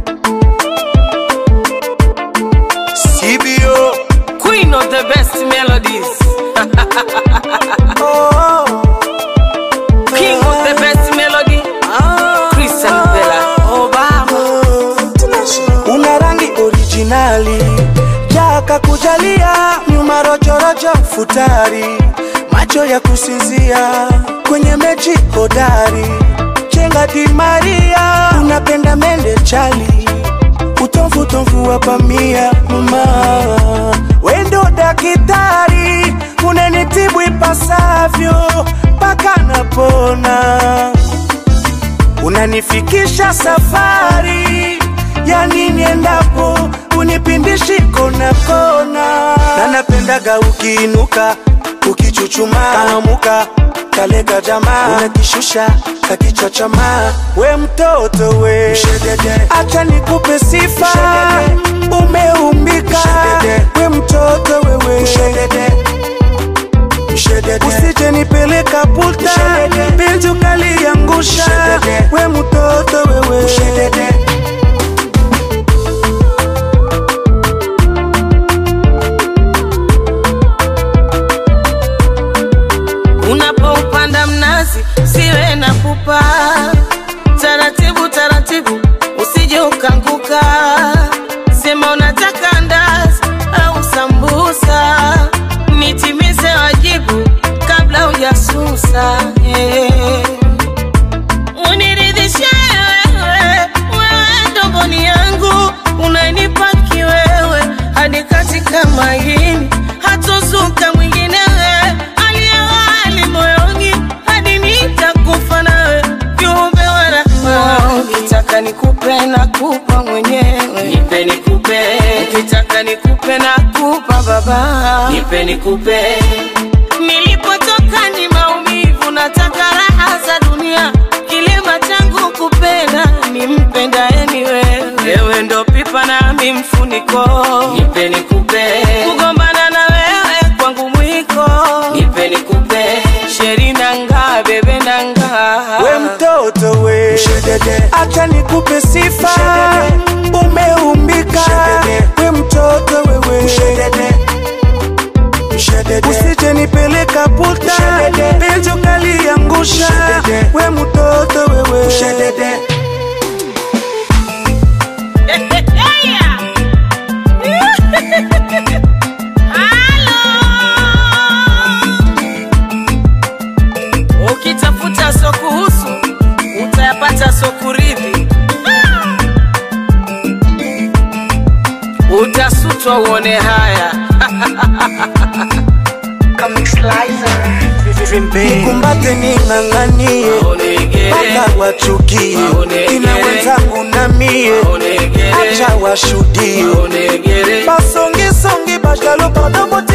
CBO. Queen of the best melodies. Oh, King of the best melody. Christian Bella. Obama. una rangi originali jaka kujalia nyuma rojorojo futari macho ya kusinzia kwenye mechi hodari chenga di maria unapenda mende chali utomfu tomfu wa pamia mama wendo dakitari unanitibu ipasavyo mpaka napona unanifikisha safari yani niendapo unipindishi kona kona na napendaga ukiinuka ukichuchuma kanamuka kalega jamaa unakishusha kakichachama we mtoto we acha nikupe sifa umeumbika we mtoto wewe usije nipeleka puta penzi ukaliangusha we mtoto wewe Unapoupanda mnazi siwe na pupa, taratibu taratibu, usije ukanguka. Sema unataka ndazi au sambusa, nitimize wajibu kabla hujasusa. eh. Uniridhishe wewe, wewe ndo mboni yangu, unanipa kiwewe hadi katika maini, hatozuka mwingine wewe, aliyewali moyoni hadi nitakufa nawe, viumbe wa rahma. Ukitaka nikupe na kupa mwenyewe, nipe nikupe. Ukitaka nikupe na kupa baba, nipe nikupe. Nilipotoka ni maumivu, nataka raha za dunia. Kilema changu kupenda, nimpendaye ni wewe. Wewe ndo pipa nami mfuniko, nipe nikupe. Kugombana na wewe kwangu mwiko, nipe nikupe. Sheri nanga bebe nanga, we mtoto we acha nikupe sifa umeumbika we mtoto wewe usije nipeleka puta penzi ukaliangusha we mtoto wewe Ukitafuta so kuhusu utayapata so kuridhi, utasutwa uone haya. kumbate ning'ang'anie Maonegere, mpaka wachukie Maonegere. ina wenzangu na mie maonegere, acha washuhudie maonegere. basongisongi bajalo padobo